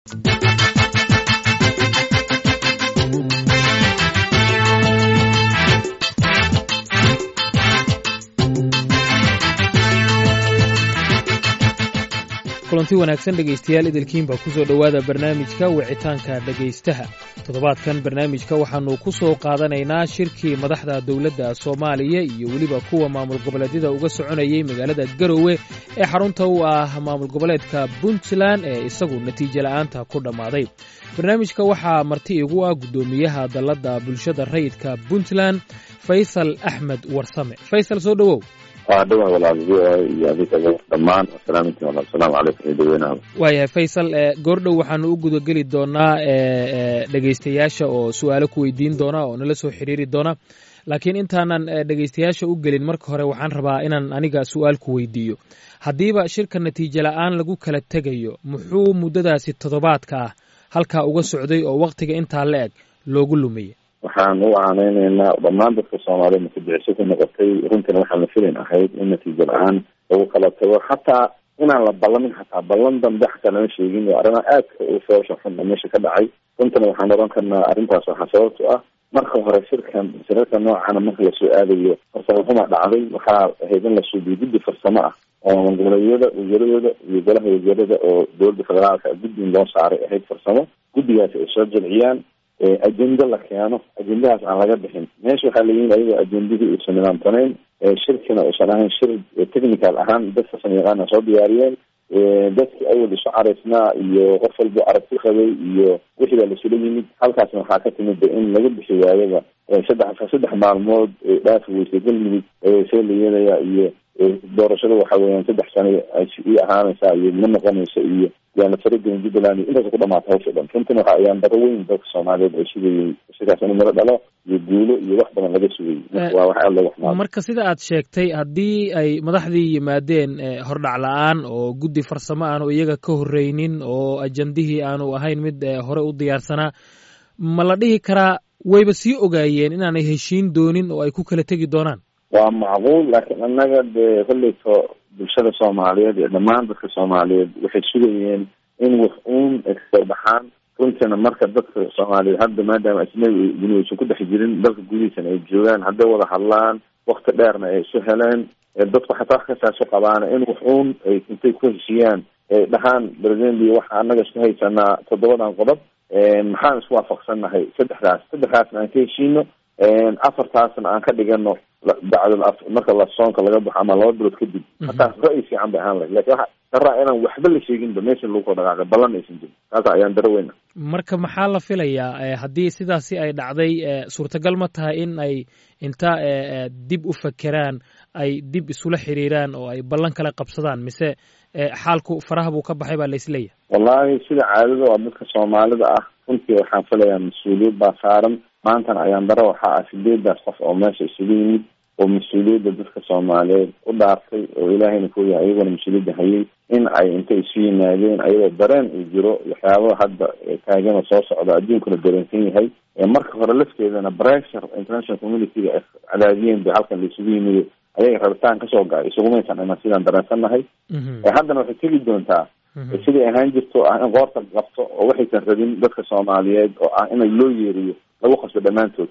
kulanti wanaagsan dhegaystayaal idilkiinba ku soo dhowaada barnaamijka wicitaanka dhegaystaha toddobaadkan barnaamijka waxaannu ku soo qaadanaynaa shirkii madaxda dowladda soomaaliya iyo weliba kuwa maamul goboleedyada uga soconayay magaalada garowe ee xarunta u ah maamul goboleedka puntland ee isagu natiijo la'aanta ku dhammaaday barnaamijka waxaa marti igu ah guddoomiyaha dalladda bulshada rayidka puntland faysal axmed warsame faysal soo dhowow waa dhawaa walaal v o a iyo adiga dhammaan asalaaminti walaal asalaamu calaykum iyo dadweynaha waayahay faysal goordhow waxaanu u gudageli doonaa dhegaystayaasha oo su-aalo ku weydiin doona oo nala soo xiriiri doona laakiin intaanan dhegaystayaasha u gelin marka hore waxaan rabaa inaan aniga su-aal ku weydiiyo haddiiba shirka natiijo la-aan lagu kala tegayo muxuu muddadaasi toddobaadka ah halkaa uga socday oo waktiga intaa la eg loogu lumiyey waxaan u aaneyneynaa dhammaan dadka soomaaliya mutadiciso ku noqotay runtina waxaan la filin ahayd in natiijo la-aan lagu kala tago xataa inaan la ballamin xataa ballan dambe xataa lama sheegin oo arrimaha aadka u foosha xunna meesha ka dhacay runtina waxaan oran karnaa arrintaas waxaa sababto ah marka hore shirkan shirarka noocana marka lasoo aadayo farsamo xuma dhacday waxaa ahayd in la suubiyo guddi farsamo ah oo goboleedyada wasaaradooda iyo golaha wasaarada oo dowladda federaalka guddi in loo saaray ahayd farsamo guddigaasi ay soo jilciyaan ajenda la keeno ajendahaas aan laga bixin meesha waxaa layihin ayagoo ajendadii uusan nidaamsanayn shirkina uusan ahayn shir technical ahaan dad farsamo yaqaana soo diyaariyeen dadkii awal isu caraysnaa iyo qof walba aragti qabay iyo wixii baa lasula yimid halkaasna waxaa ka timid in laga bixi waayaba saddex saddex maalmood dhaafi weysay galmudug see la yeelaya iyo doorashada waxa weeyaan saddex sano i ahaanaysaa iyo ma noqonayso iyo yaana faragelin jubbaland iyo intaas ku dhamaata hawsha dhan runtina waxa ayaan daro weyn dadka soomaaliyeed ay sugayey shirkaas in maro dhalo iyo guulo iyo wax badan laga sugayey marka waa wax aad looga xumaado marka sida aad sheegtay haddii ay madaxdii yimaadeen hordhac la-aan oo guddi farsamo aanu iyaga ka horreynin oo ajandihii aanu ahayn mid hore u diyaarsanaa ma la dhihi karaa wayba sii ogaayeen inaanay heshiin doonin oo ay ku kala tegi doonaan waa macquul laakiin annaga dee kolleyto bulshada soomaaliyeed iyo dhammaan dadka soomaaliyeed waxay sugayeen in wax uun ay kasoo baxaan runtiina marka dadka soomaaliyeed hadda maadaama ajnabi duni aysan ku dhex jirin dalka gudihiisana ay joogaan hadday wada hadlaan wakti dheerna ay isu heleen dadku xataa wax kasaasu qabaana in wax uun ay intay ku heshiiyaan ay dhahaan presidenti waxa annaga isku haysanaa toddobadan qodob maxaan isku waafaqsannahay saddexdaas saddexdaasna aan ka heshiino afartaasna aan ka dhigano bacdal marka la soonka laga baxo ama laba bilood kadib hataas ra-y fiican bay ahaan lahayd lakin waxa daraa inaan waxba la sheeginba meesha lagu koo dhaqaaqay ballan aysan jirin taasa ayaan daro weyna marka maxaa la filayaa haddii sidaasi ay dhacday suurtagal ma tahay in ay inta dib u fakeraan ay dib isula xiriiraan oo ay ballan kala qabsadaan mise xaalku faraha buu ka baxay baa laisleeyahay wallahi sida caadada waa dadka soomaalida ah runtii waxaan filayaa mas-uuliyad baa saaran maantana ayaan daro waxaa ah sideedaas qof oo meesha isugu yimid oo mas-uuliyadda dadka soomaaliyeed u dhaartay oo ilaahayna kuyahay ayagona mas-uuliyadda hayay in ay intay isu yimaadeen ayagoo dareen uu jiro waxyaabaa hadda taagana soo socda adduunkuna dareensan yahay marka hore lafteedana pressure international community-ga ay cadaadiyeen ba halkan la isugu yimido ayaga rabitaan kasoo ga isugumaysan iman sidaan dareensannahay haddana waxay tegi doontaa siday ahaan jirto ah in qoorta qabto oo waxaysan rabin dadka soomaaliyeed oo ah in loo yeeriyo lagu qasbo dhammaantood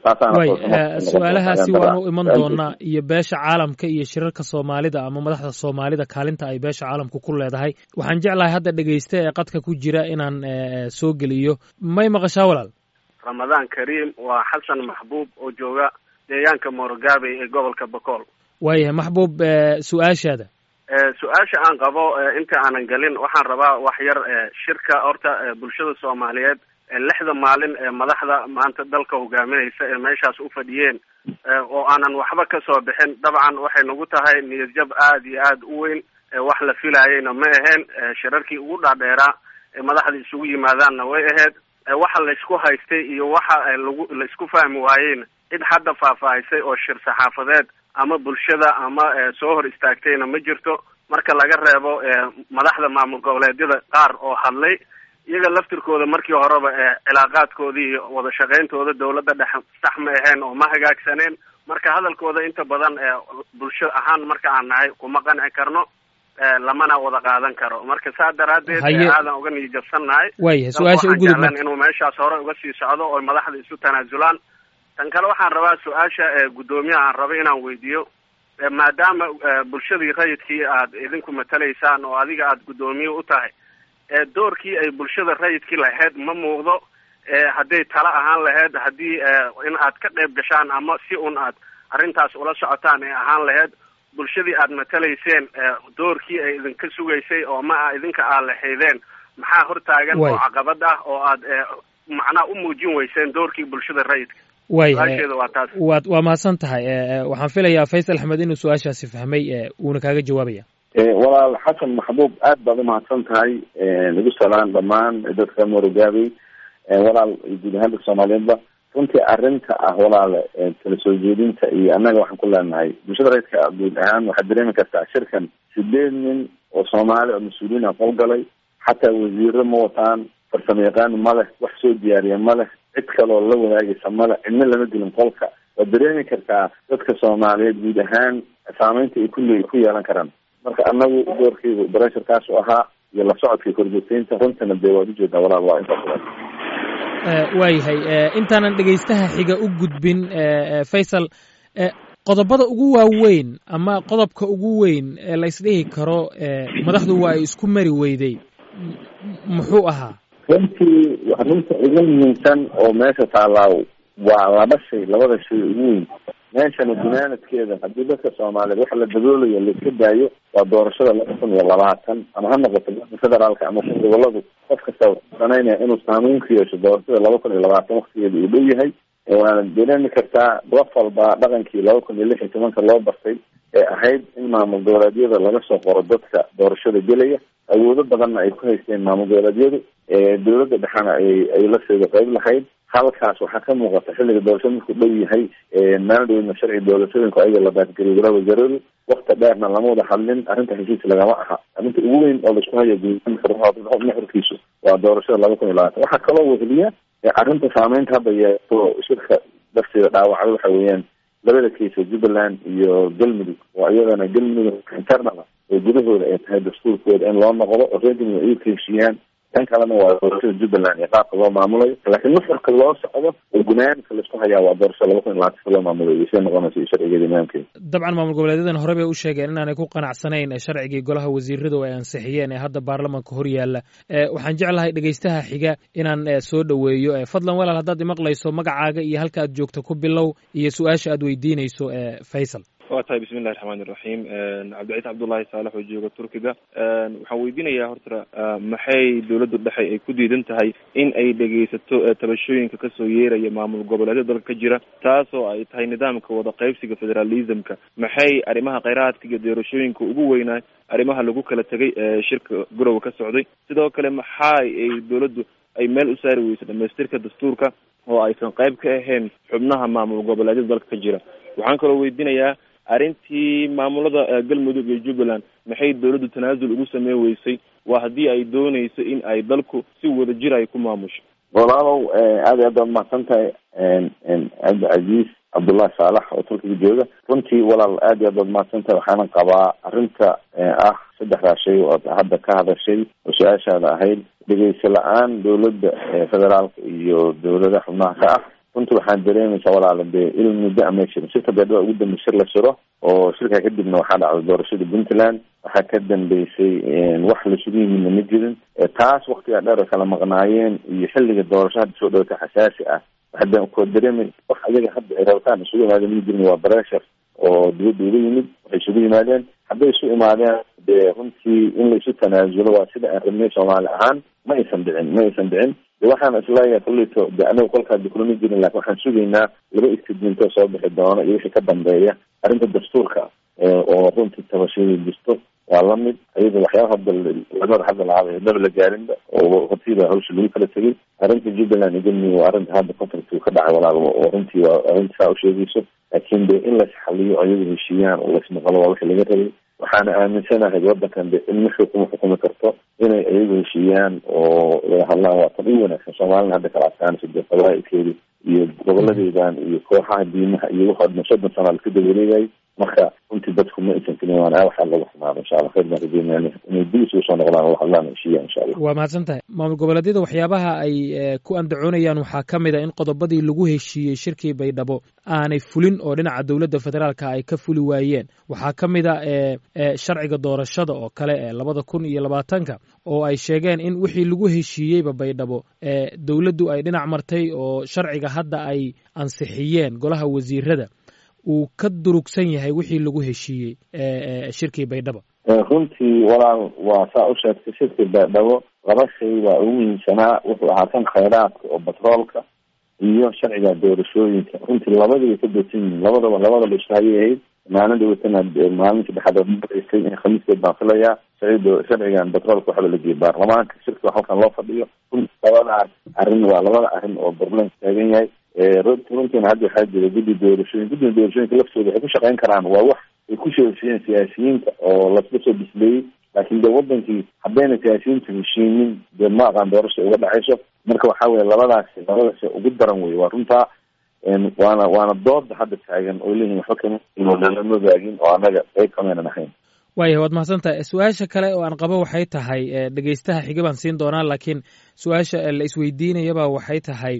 way su-aalahaasi waanu iman doonaa iyo beesha caalamka iyo shirarka soomaalida ama madaxda soomaalida kaalinta ay beesha caalamku ku leedahay waxaan jeclahay hadda dhegaysta ee qadka ku jira inaan soo geliyo may maqashaa walaal ramadaan kariim waa xasan maxbuub oo jooga deegaanka moorogaabey ee gobolka bokool waayahay maxbuub su-aashaada su-aasha aan qabo inta aanan gelin waxaan rabaa wax yar shirka horta bulshada soomaaliyeed lixda maalin ee madaxda maanta dalka hogaaminaysa ee meeshaas u fadhiyeen oo aanan waxba kasoo bixin dabcan waxay nagu tahay niyadjab aada iyo aada u weyn wax la filaayayna ma aheen shirarkii ugu dhaadheeraa ee madaxda isugu yimaadaanna way ahayd waxa laysku haystay iyo waxa lagu laisku fahmi waayeyna cid hadda faahfaahisay oo shir saxaafadeed ama bulshada ama soo hor istaagtayna ma jirto marka laga reebo madaxda maamul goboleedyada qaar oo hadlay iyaga laftirkooda markii horeba cilaaqaadkoodii iyo wada shaqayntooda dawladda dhex sax ma aheen oo ma hagaagsaneen marka hadalkooda inta badan bulsho ahaan marka aan nahay kuma qanci karno lamana wada qaadan karo marka saa daraaddeed aadan uga niyijabsannahay waayahay su-aasha u gudub jeclan inuu meeshaas hore uga sii socdo oo madaxda isu tanaasulaan tan kale waxaan rabaa su-aasha guddoomiyaha aan raba inaan weydiiyo maadaama bulshadii rayidkii aad idinku matalaysaan oo adiga aad guddoomiye u tahay doorkii ay bulshada rayidkii lahayd ma muuqdo hadday tala ahaan lahayd haddii in aad ka qayb gashaan ama si un aad arrintaas ula socotaan ee ahaan lahayd bulshadii aad matalayseen doorkii ay idinka sugaysay oo ma a idinka aad lahaydeen maxaa hortaagan oo caqabad ah oo aad macnaha u muujin weyseen doorkii bulshada rayidka waaya waa taas waad waa mahadsan tahay waxaan filayaa faysal axmed inuu su-aashaasi fahmay uuna kaaga jawaabaya walaal xasan maxbuub aad baad umahadsan tahay nagu salaan dhammaan dadka morogaabey walaal guud ahaan dadka soomaaliyeedba runtii arrinta ah walaale kala soo jeedinta iyo annaga waxaan ku leenahay bulshada rayidka guud ahaan waxaad dareemi kartaa shirkan sideed nin oo soomaali oo mas-uuliyiin a qolgalay xataa wasiiro ma wataan farsamo yaqaan ma leh wax soo diyaariya ma leh cid kaloo la wadaagaysa male cidna lama gelin qolka waad dareemi kartaa dadka soomaaliyeed guud ahaan saameynta ay kulle ku yeelan karaan marka anagu doorkeygu baresharkaas u ahaa iyo la socodka korjoogteynta runtana dee waad ujeedaa walaal waa intaas waayahay intaanan dhegaystaha xiga u gudbin faysal qodobada ugu waaweyn ama qodobka ugu weyn ee la isdhihi karo madaxdu waa ay isku mari weyday muxuu ahaa runtii runta ugu muhiimsan oo meesha taallaa waa laba shay labada shay ugu weyn meeshana gunaanadkeeda haddii dadka soomaaliyeed waxa la daboolayo laiska daayo waa doorashada laba kun iyo labaatan ama ha noqoto federaalka ama ku goboladu qof kasta sanaynaya inuu saameyn ku yeesho doorashada laba kun iyo labaatan waktigeeda uu dhow yahay waana dareemi kartaa gof walba dhaqankii laba kun iyo lix iyo tobanka loo bartay ee ahayd in maamul goboleedyada laga soo qoro dadka doorashada gelaya awoodo badanna ay ku haysteen maamul goboleedyadu dowladda dhexena ay ay la seeda qeyb lahayd halkaas waxaa ka muuqata xilliga doorashada markuu dhow yahay maaldhowna sharci doorashooyinku ayaga la baadgeliyo walaal wasaaradu wakti dheerna lama wada hadlin arrinta heshiis lagama aha arrinta ugu weyn oo laisku hayo nuxurkiisu waa doorashada laba kun iyo labaatan waxaa kaloo weheliya arrinta saameynta hadda yeeto shirka darteeda dhaawacda waxa weeyaan labada kiisa jubbaland iyo galmudug oo iyadana galmudug internala oo gudahooda ay tahay dastuurkooda in loo noqdo oo reer galmudug ay ka heshiiyaan tan kalena waa doorashada jubbaland iyo qaabka loo maamulayo laakiin nuxurka loo socdo oo gunaanka laisku hayaa waa doorashada laba kun iyo labaatan loo maamulayo iyo siday noqonaysa iyo sharcigeeda imaamkeeda dabcan maamul goboleedyadan hore bay u sheegeen inaanay ku qanacsanayn sharcigii golaha wasiirada oo ay ansixiyeen ee hadda baarlamanka hor yaalla waxaan jeclahay dhegaystaha xiga inaan soo dhoweeyo fadlan walaal haddaad imaqlayso magacaaga iyo halka aad joogto ku bilow iyo su-aasha aad weydiinayso faysal waa tahay bismi illahi raxmaan iraxiim cabdiciis cabdullaahi saalax oo jooga turkiga waxaan weydiinayaa horta maxay dowladda dhexe ay ku diidan tahay in ay dhegaysato tabashooyinka kasoo yeeraya maamul goboleedyada dalka ka jira taasoo ay tahay nidaamka wada qaybsiga federalismka maxay arrimaha kheyraadka iyo doorashooyinka ugu weynaa arrimaha lagu kala tegay ee shirka gorowa ka socday sidoo kale maxaa ay dowladdu ay meel u saari weyso dhamaystirka dastuurka oo aysan qayb ka ahayn xubnaha maamul goboleedyada dalka ka jira waxaan kaloo weydiinayaa arrintii maamulada galmudug iyo jubbaland maxay dowladdu tanaasul ugu samey weysay waa haddii ay dooneyso in ay dalku si wada jir ay ku maamusho walaalow aad iyo aad baad mahadsan tahay cabdicasiis cabdullahi saalax oo turkiga jooga runtii walaal aad iyo aad baad mahadsan tahay waxaana qabaa arrinta ah saddexdaa shay oo hadda ka hadashay oo su-aashaada ahayd dhegeysa la-aan dowladda federaalka iyo dowlada xubnaha ka ah runtii waxaan dareemaysaa walaala dee il muddo ama jirin shirka beedhaba ugu dambe shir la shiro oo shirka kadibna waxaa dhacday doorashada puntland waxaa ka dambeysay wax laisugu yimidna ma jirin taas waktigaa dheer ay kala maqnaayeen iyo xilliga doorasho hadda soo dhawata xasaasi ah waxaa ko dareemaysa wax ayaga hadda ay rabataan isugu imaadeen ma jirin waa breshar oo dibadda uga yimid waxay isugu yimaadeen hadday isu imaadeen dee runtii in la isu tanaasulo waa sida aan rabnay soomaali ahaan ma aysan dhicin ma aysan dhicin de waxaan isleeyahay kulleyto de anaga kolkaa dikulama jirin lakin waxaan sugaynaa laba istidinto soo bixi doono iyo wixii ka dambeeya arrinta dastuurka oo runtii tabashada jirto waa lamid ayada waxyaaba hadda lamada hadda lahaaba daba la gaarinba oo hortiiba hawsha lagu kala tegay arrinta jubbaland iyo galmudug waa arrinta hadda contract ka dhacay walaal oo runtii waa arrinta saa usheegayso laakiin de in las xaliyo ayagu heshiiyaan oo lasmaqalo waa wixii laga rabay waxaana aaminsanahay wadankan de in mixi kuma xukumi karto inay ayagu heshiiyaan oo wada hadlaan waa tan u wanaagsan soomaalina hadda kala adkaanayso dee qabaailkeedi iyo goboladeedan iyo kooxaha diimaha iyo waxoo dhan soddon sana laska dawareegayay marka runtii dadku ma aysan filin waana waxaa lagu xumaado insha allah khayr baan rajeynayna inay dib isugu soo noqdaan oo hadlaan heshiiya insha allah waa mahadsan tahay maamul goboleedyada waxyaabaha ay ku andacoonayaan waxaa ka mid a in qodobadii lagu heshiiyey shirkii baydhabo aanay fulin oo dhinaca dowladda federaalka ay ka fuli waayeen waxaa ka mid a sharciga doorashada oo kale ee labada kun iyo labaatanka oo ay sheegeen in wixii lagu heshiiyeyba baydhabo dowladdu ay dhinac martay oo sharciga hadda ay ansixiyeen golaha wasiirada uu ka durugsan yahay wixii lagu heshiiyey shirkii baydhabo runtii walaal waa saa u sheegtay shirkii baydhabo laba shay baa ugu muhiimsanaa wuxuu ahaa kan khayraadka oo batroolka iyo sharciga doorashooyinka runtii labadiibay ka doodsan yihiin labadaba labadaba ishahayay ahayd maalin dhawatana maalin saddexaad oo maraysay in khamiiskeed baan filayaa sharcido sharcigan batroolka waxa la geeyay baarlamaanka shirka halkan loo fadhiyo runtii labadaas arrin waa labada arrin oo barlamanka taagan yahay runtiina hadda waxaa jira guddi doorashooyin guddiga doorashooyinka laftooda waxay ku shaqeyn karaan waa wax ay ku sheeshiyeen siyaasiyiinta oo lasla soo bisleeyey laakiin dee wadankii haddayna siyaasiyiinta heshiinin dee ma aqaan doorasha uga dhacayso marka waxa weye labadaasi labadaasi ugu daran wey waa runtaa waana waana dooda hadda taagan oo leeyihin waxba kama baagin oo annaga qayb kamaynan ahayn waayahay waad mahadsan tahay su-aasha kale oo aan qabo waxay tahay dhegeystaha xiga baan siin doonaa laakiin su-aasha la isweydiinayaba waxay tahay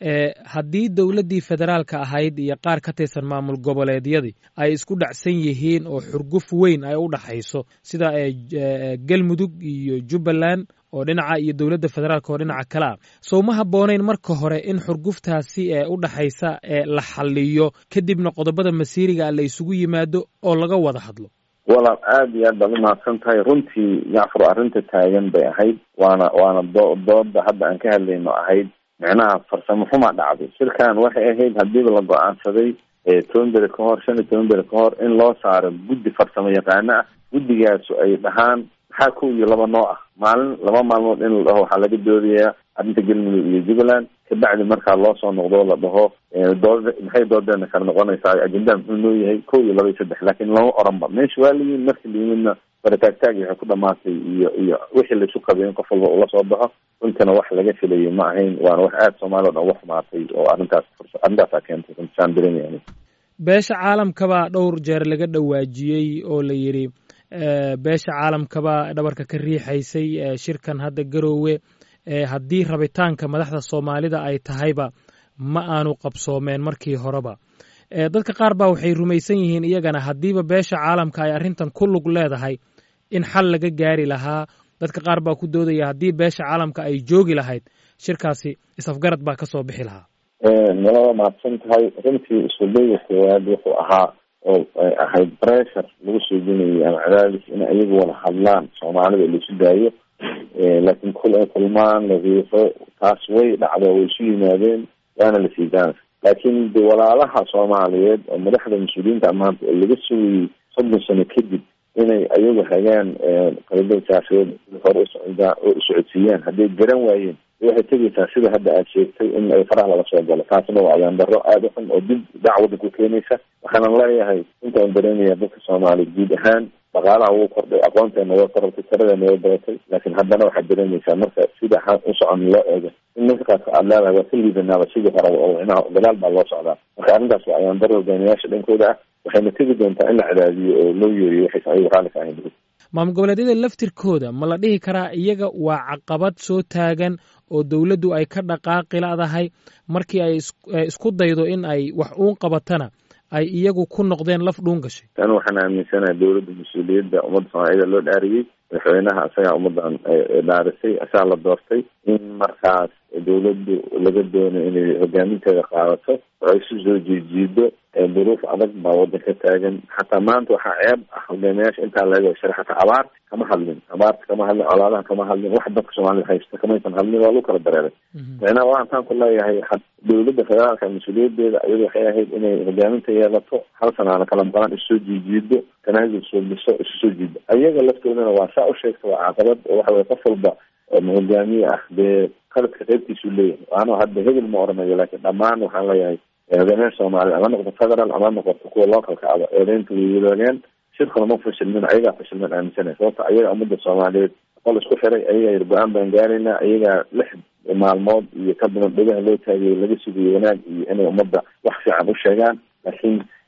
haddii dowladdii federaalka ahayd iyo qaar ka tirsan maamul goboleedyadii ay isku dhacsan yihiin oo xurguf weyn ay u dhaxayso sida galmudug iyo jubbaland oo dhinaca iyo dowladda federaalka oo dhinaca kale ah sow ma habboonayn marka hore in xurguftaasi ee u dhaxaysa la xaliyo kadibna qodobada masiiriga la isugu yimaado oo laga wada hadlo walaal aada iyo aad baad umahadsan tahay runtii yacfur arrinta taagan bay ahayd waana waana do dooda hadda aan ka hadlayno ahayd micnaha farsamo xumaa dhacday shirkan waxay ahayd hadiiba la go-aansaday toban beri ka hor shan iyo toban beri ka hor in loo saaro guddi farsamo yaqaano ah guddigaasu ay dhahaan maxaa kow iyo laba noo ah maalin laba maalmood in la dhaho waxaa laga doodayaa arrinta galmudug iyo jubbaland kabacdi markaa loo soo noqdo la dhaho dood maxay doodeena kala noqonaysaa ajendaa muxuu noo yahay kow iyo laba iyo saddex laakiin lama oranba meesha waa layihin markii layimidna barataagtaagi waxay ku dhamaatay iyo iyo wixii laisu qabay in qof walba ula soo baxo runtana wax laga filayay ma ahayn waana wax aada soomaaliya o dhan uga xumaatay oo arrintaas arrintaasaa keentay runtisaan dareemaya beesha caalamkabaa dhowr jeer laga dhawaajiyey oo la yidhi beesha caalamkabaa dhabarka ka riixaysay shirkan hadda garoowe haddii rabitaanka madaxda soomaalida ay tahayba ma aanu qabsoomeen markii horeba dadka qaar baa waxay rumaysan yihiin iyagana haddiiba beesha caalamka ay arrintan ku lug leedahay in xal laga gaari lahaa dadka qaar baa ku doodaya haddii beesha caalamka ay joogi lahayd shirkaasi is-afgarad baa ka soo bixi lahaa nalada mahadsan tahay runtii isudayga koowaad wuxuu ahaa oo ahayd pressure lagu soo genayay ama cadaadis in ayagu wada hadlaan soomaalida laisu daayo laakiin kul ay kulmaan la riixo taas way dhacdo way isu yimaadeen waana la sii daana laakiin de walaalaha soomaaliyeed oo madaxda mas-uuliyiinta maanta oo laga sugayay soddon sano kadib inay ayagu hagaan qalada siyaasadeed hore usocdaa oo usocodsiiyaan hadday garan waayeen waxay tegaysaa sida hadda aad sheegtay in ay faraha laga soo galo taasina waa ayaan daro aada u xun oo dib dhac waddanku keenaysa waxaanan leeyahay intaan dareemaya dadka soomaaliya guud ahaan dhaqaalaha wuu kordhay aqoonteena way korortay tiradeena way badatay laakiin haddana waxaad dareemaysaa marka sida u socon loo eego in ninka qaadka aad leedahay waa ka liidanaaba sidii hore oo micnaha gadaal baa loo socdaa marka arrintaas waa ayaan daro hogaamiyaasha dhankooda ah waxayna tegi doontaa in la cadaadiyo oo loo yeeriyo waxaysan ayagu raalli ka ahayn maamul goboleedyada laftirkooda ma la dhihi karaa iyaga waa caqabad soo taagan oo dowladdu ay ka dhaqaaqi ladahay markii ay isku daydo in ay wax uun qabatana ay iyagu ku noqdeen laf dhuun gashay tan waxaan aaminsanahay dowladda mas-uuliyadda ummadda soomaaliyada loo dhaariyey madaxweynaha isagaa ummaddan dhaarisay isagaa la doortay in markaas dowladdu laga doonayo inay hogaaminteeda qaadato oo ay isu soo jiijiido duruuf adag baa waddanka taagan xataa maanta waxaa ceeb ah hogaamiyaasha intaa laga shara xataa abaarta kama hadlin abaarta kama hadlin colaadaha kama hadlin wax dadka soomaalida haysta kamaysan hadlin waa lagu kala dareeray micnaha waxaan taan ku leeyahay dowladda federaalka mas-uuliyadeeda iyadu waxay ahayd inay hogaaminta yeelato hal sanaana kala maqlaan isu soo jiijiido tanaasul soo dhiso isu soo jiido ayaga laftoodana waa saa u sheegta waa caqabad oo waxa weye qof walba hogaamiye ah dee qaladka qaybtiisuu leeyahay waana hadda hebel ma oranayo laakiin dhammaan waxaan leeyahay hogaamiyaasha soomaaliya ama noqoto federal ama noqoto kuwa localka aba eedeynta way wadaageen shirkuna ma fashilmin ayagaa fashilmin aaminsanay sababta ayaga ummadda soomaaliyeed qol isku xiray ayagaa yir go-aan baan gaaraynaa ayagaa lix maalmood iyo ka badan dhegaha loo taagiyay laga sugayo wanaag iyo inay ummadda wax fiican u sheegaan laakiin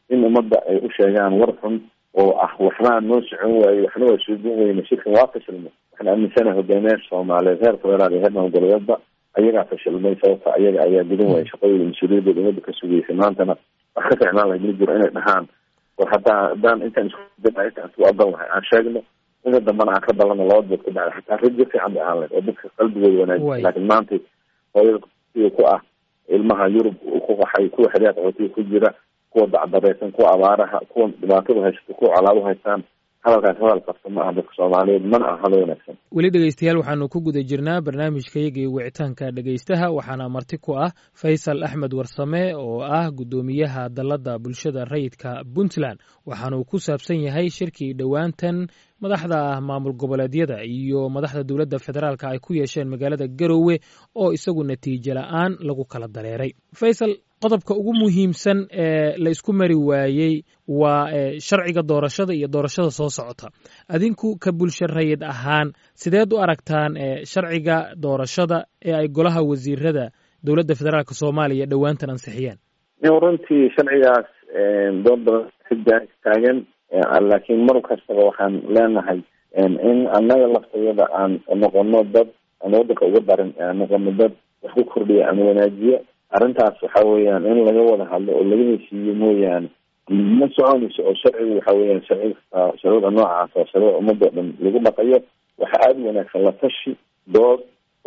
in ummadda ay u sheegaan war xun oo ah waxbaa noo socon waaye waxna waa suugan weyne shirkan waa fashilmay waxaan aaminsanaha hogaamiyaasha soomaaliyeed heer federaal iyo heer maamul-goboleedba ayagaa fashilmay sababta ayaga ayaa gudan waaya shaqadooda mas-uuliyadooda ummadda ka sugeysay maantana wax ka ficnaan lahayd ma jiro inay dhahaan war haddaa haddaan intaan isku intaan isku adan lahay aan sheegno inta dambana aan ka balano laba dood ka bacda xataa rajo fiican bay ahaan lahayd oo dadka qalbigooda wanaajisa laakiin maanta hooyada kuwa ku ah ilmaha yurub ku qaxay kuwa xeryaha qaxootiga ku jira kuwa dacdareysan kuwa abaaraha kuwa dhibaatada haysato kuwa colaado haystaan hadalkaas hadal qabta ma aha dadka soomaaliyeed mana aha halo wanaagsan weli dhegeystayaal waxaanu ku guda jirnaa barnaamijkayagii wicitaanka dhegeystaha waxaana marti ku ah faysal axmed warsame oo ah guddoomiyaha dalladda bulshada rayidka puntland waxaanuu ku saabsan yahay shirkii dhowaantan madaxda maamul goboleedyada iyo madaxda dowladda federaalka ay ku yeesheen magaalada garowe oo isagu natiijo la-aan lagu kala dareeray faysal qodobka ugu muhiimsan ee la isku mari waayey waa sharciga doorashada iyo doorashada soo socota adinku ka bulsho rayid ahaan sideed u aragtaan sharciga doorashada ee ay golaha wasiirada dowladda federaalk soomaaliya dhowaantan ansixiyeen runtii sharcigaas dood badan xidda taagan laakiin mar kastaba waxaan leenahay in annaga laftayada aan noqono dad aan waddanka uga darin aan noqono dad wax ku kordhiya ama wanaajiya arrintaas waxa weeyaan in laga wada hadlo oo laga heshiiyo mooyaane ma soconayso oo sharcigu waxa weeyaan sharci sharcida noocaas oo sharcida ummadoo dhan lagu dhaqayo waxa aada u wanaagsan la tashi dood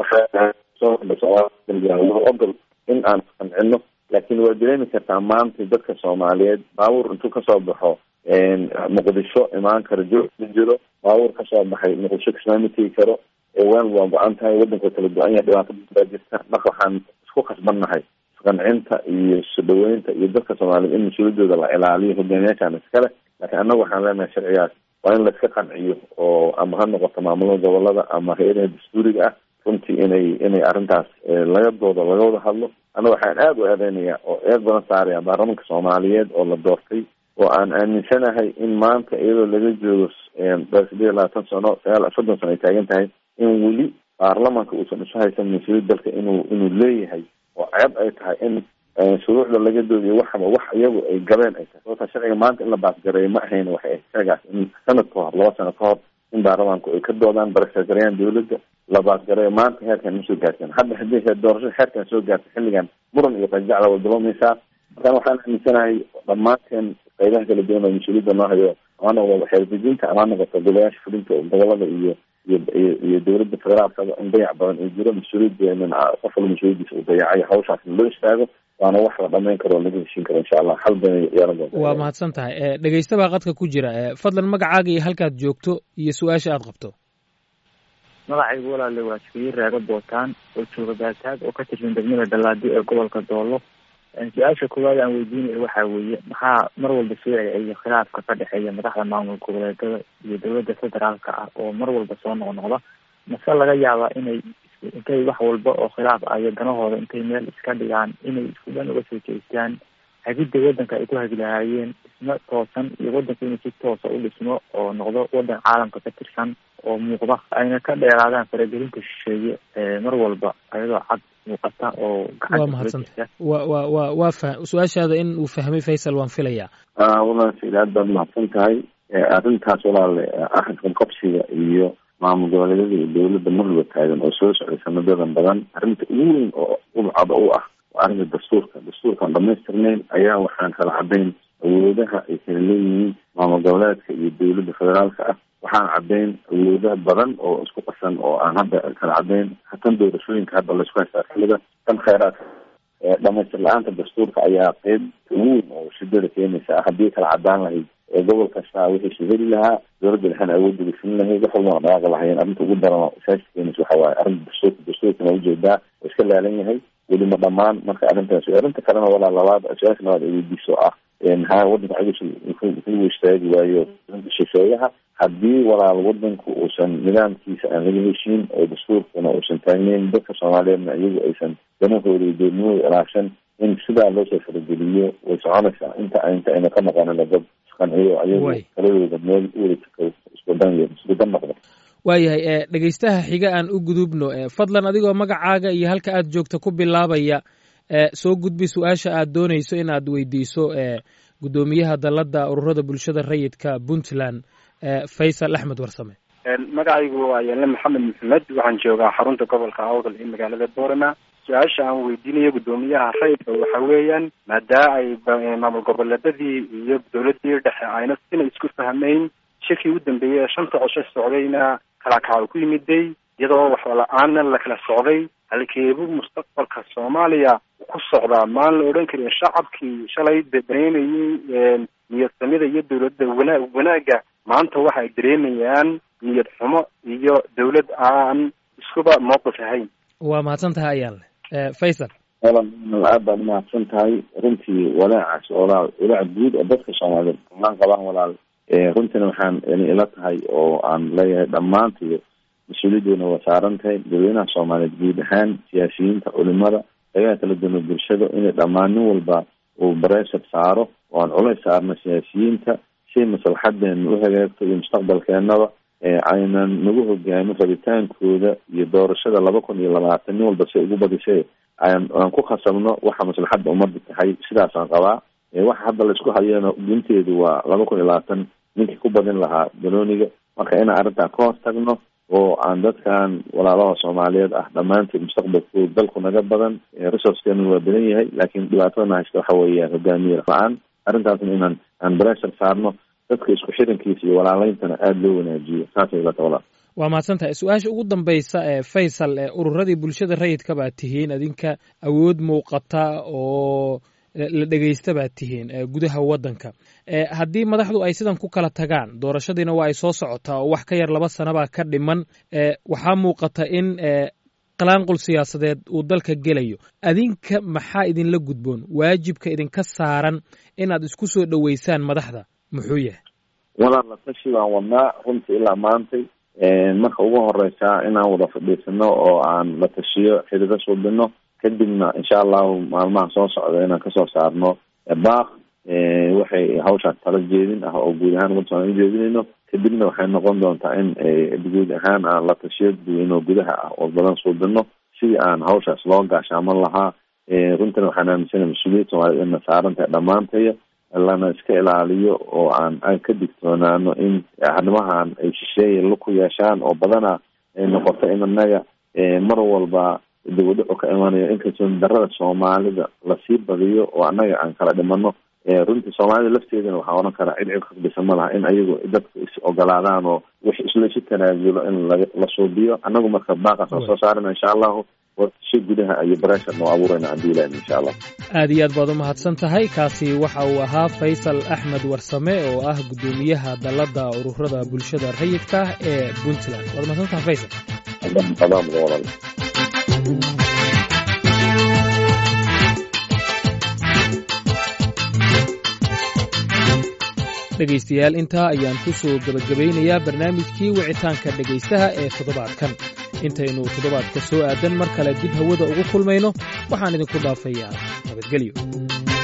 waxaa ogol in aan qancino laakiin waa dareemi kartaa maanta dadka soomaaliyeed baabuur intuu kasoo baxo muqdisho imaan karo joog ma jiro baabuur kasoo baxay muqdisho kismaama tegi karo waan waa go-an tahay waddanka kala go-an yahay dhibaato baa jirta marka waxaan isku khasbannahay isqancinta iyo isu dhaweynta iyo dadka soomaaliyeed in mas-uuliyadooda la ilaaliyo hogaamiyaashaan iskale laakiin annagu waxaan leenahay sharcigaas waa in laiska qanciyo oo ama ha noqoto maamulada gobolada ama hay-adaha dastuuriga ah runtii inay inay arrintaas laga doodo laga wada hadlo annaga waxaan aada u eedeynaya oo eed badan saaraya baarlamanka soomaaliyeed oo la doortay oo aan aaminsanahay in maanta iyadoo laga joogo sideed iyo labaatan sano sagaal soddon sano ay taagan tahay in weli baarlamanka uusan isu haysan mas-uuliyad dalka inuu inuu leeyahay oo ceeb ay tahay in shuruucda laga doodiyo waxaba wax iyagu ay gabeen ay tahay sababta sharciga maanta in la baasgareeyo ma ahayn waxay ahayd sharcigaas in sanad ka hor laba sano ka hor in baarlamanku ay ka doodaan barasagareeyaan dawladda la baasgareeyo maanta heerkan ma soo gaarteen hadda haddii doorashada heerkan soo gaartay xilligan muran iyo qajacda way bilowmaysaa markaan waxaan aaminsanahay dhammaanteen qaybaha kala duwan oo mas-uuliyadda noo hayo ama noqdo xeerdejinta ama noqoto golayaasha fulinta gobolada iyo iyo iyo dowladda federaalkaba in dayac badan ay jiro mas-uuliyadeenan qof walba mas-uuliyadiisa uu dayacay hawshaas in loo istaago waana wax la dhamayn karo oo laga heshiin karo insha allah hal bana yeelan doonta waa mahadsan tahay dhegeysta baa qadka ku jira fadlan magacaaga iyo halkaad joogto iyo su-aasha aad qabto magacaygu walaale waa jibiye raaga bootaan oo jooga baataag oo ka tirsan degmada dhallaadi ee gobolka doolo su-aasha koowaad aan weydiinayo waxaa weeye maxaa mar walba soo celceliya khilaafka ka dhexeeya madaxda maamul goboleedada iyo dowladda federaalka ah oo mar walba soo noqnoqda mase laga yaabaa inay intay wax walba oo khilaaf ah iyo danahooda intay meel iska dhigaan inay isku dhan uga soo jeestaan hagidda waddanka ay ku hagi lahaayeen dhismo toosan iyo waddanka inuu si toosa u dhismo oo noqdo waddan caalamka ka tirsan oo muuqda ayna ka dheeraadaan faragelinta shisheeye mar walba ayadoo cad muuqata oo waa mahadsanta wa wa wa waa fa su-aashaada in uu fahmay faysal waan filayaa walaal said aad baad mahadsan tahay arrintaas walaale arrinkan qabsiga iyo maamul goboleedyada iyo dowladda marwaba taagan oo soo socday sanadadan badan arrinta ugu weyn oo udcada u ah waa arrinta dastuurka dastuurkaan dhamaystirnayn ayaa waxaan kala cadayn awoodaha ay kala leeyihiin maamul goboleedka iyo dowladda federaalka ah waxaan caddayn awoodaha badan oo isku qasan oo aan hadda kala caddayn tan doorashooyinka hadda laisku haystaa xilida tan kheyraadka dhamaystir la-aanta dastuurka ayaa qeyb ugu weyn oo shidada keenaysa ah haddii kala cadaan lahayd gobol kasta wixiisu heli lahaa dowladda dhexena awoodda gafin lahayd wax walbana dhaqaaqi lahayeen arrinta ugu daran saasi keenaysa waxa waaye arrinta dastuurka dastuurkana ujeedaa oo iska laalan yahay weli ma dhamaan marka arrintaas arrinta kalena walaa labaad su-aasha labaad ay weydiiso ah ha waddanka cagis ku istaagi waayo shisheeyaha haddii walaal wadanku uusan nidaamkiisa aan laga heshiin oo dastuurkuna uusan taagneyn dadka soomaaliyeedna iyagu aysan danahooda iyo doodnimooda ilaashan in sidaa loosoo farageliyo way soconaysaa inta inta ayna ka noqonina dad isqanciyo ayagu taladooda meel uwada iskudan iskudan noqda waayahay dhegeystaha xiga aan u gudubno fadlan adigoo magacaaga iyo halka aad joogta ku bilaabaya soo gudbi su-aasha aad doonayso inaad weydiiso guddoomiyaha dalladda ururada bulshada rayidka puntland faysal axmed warsame magacaygu waa yaale maxamed maxamed waxaan joogaa xarunta gobolka awdal ee magaalada boorama su-aasha aan weydiinayo guddoomiyaha rayidka waxa weeyaan maadaa ay maamul goboleedadii iyo dowladii dhexe ayna sina isku fahmeyn shirkii u dambeeyey ee shanta cosho socdayna kala kaca ku yimiday iyadoo waxba la-aanna la kala socday halkeebu mustaqbalka soomaaliya ku socdaa maan la odhan karin shacabkii shalay dareemayey niyadsamida iyo dowladda wana wanaagga maanta waxa ay dareemayaan niyad xumo iyo dowlad aan iskuba mowqif ahayn waa mahadsan tahay ayaan leh faysal walaal aad baad umahadsan tahay runtii walaacaas walaal walaac guud oo dadka soomaaliyeed dhammaan qabaan walaal runtiina waxaan ila tahay oo aan leeyahay dhammaantiyo mas-uuliyadoona waa saaran tahay dadweynaha soomaaliyeed guud ahaan siyaasiyiinta culimada dagaha kala duwana bulshada inay dhammaan nin walba uu bareeshar saaro oo aan culays saarno siyaasiyiinta si maslaxadeena u hagaagto iyo mustaqbalkeenaba aynan nagu hogaamin rabitaankooda iyo doorashada laba kun iyo labaatan nin walba si ugu badisay aan aan ku khasabno waxa maslaxadda ummadda tahay sidaasaan qabaa waxa hadda laisku hayana gunteedu waa laba kun iyo labaatan ninkii ku badin lahaa banooniga marka inaan arrintaa ka hor tagno oo aan dadkan walaalaha soomaaliyeed ah dhammaanteed mustaqbalkooda dalku naga badan resourcekeenu waa badan yahay laakiin dhibaatadana haysta waxa weeyaan hogaamiye la-aan arrintaasna inaan aan breshar saarno dadka isku xirankiisa iyo walaaleyntana aada loo wanaajiyo saasay ilata walaal waa mahadsan tahay su-aasha ugu dambaysa ee faysal ee ururadii bulshada rayidka baad tihiin adinka awood muuqata oo la dhegeysta baad tihiin gudaha waddanka haddii madaxdu ay sidan ku kala tagaan doorashadiina waa ay soo socotaa oo wax ka yar laba sanabaa ka dhiman waxaa muuqata in qalaanqul siyaasadeed uu dalka gelayo adinka maxaa idinla gudboon waajibka idinka saaran inaad isku soo dhoweysaan madaxda muxuu yahay walaal la tashi baan wadnaa runtii ilaa maantay marka ugu horeysaa inaan wada fadhiisano oo aan la tashiyo xidhido suubino kadibna insha allahu maalmaha soo socda inaan kasoo saarno baaq waxay hawshaas tala jeedin ah oo guud ahaan umada somalia jeedinayno kadibna waxay noqon doontaa in guud ahaan aan la tashiyo dadweyne oo gudaha ah oo badan suubino sidii aan hawshaas loo gaashaaman lahaa runtina waxaan aaminsana mas-uuliyad soomaaliyed ina saaran tahay dhammaantaya lana iska ilaaliyo oo aan aan ka digtoonaano in arrimahan ay shisheeya laku yeeshaan oo badana ay noqoto in anaga mar walba dibadhaco ka imanayo inkastoo darada soomaalida lasii badiyo oo annaga aan kala dhimano runtii soomaalida lafteedana waxaa oran karaa cid cid khasbisa ma laha in ayagu dadka is ogolaadaan oo wix islaisu tanaazulo in la la suubiyo annagu marka baaqaas aan soo saarana insha allahu shi gudaha iyo breshar noo abuurayna haddii ilahin insha allah aad iyo aad baad u mahadsan tahay kaasi waxa uu ahaa faysal axmed warsame oo ah guddoomiyaha dalladda ururada bulshada rayidka ee puntland waad mahadsan tahay faysal walaal dhegaystayaal intaa ayaan ku soo gebagabaynayaa barnaamijkii wicitaanka dhegaystaha ee toddobaadkan intaynu toddobaadka soo aadan mar kale dib hawada ugu kulmayno waxaan idinku dhaafayaa nabadgelyo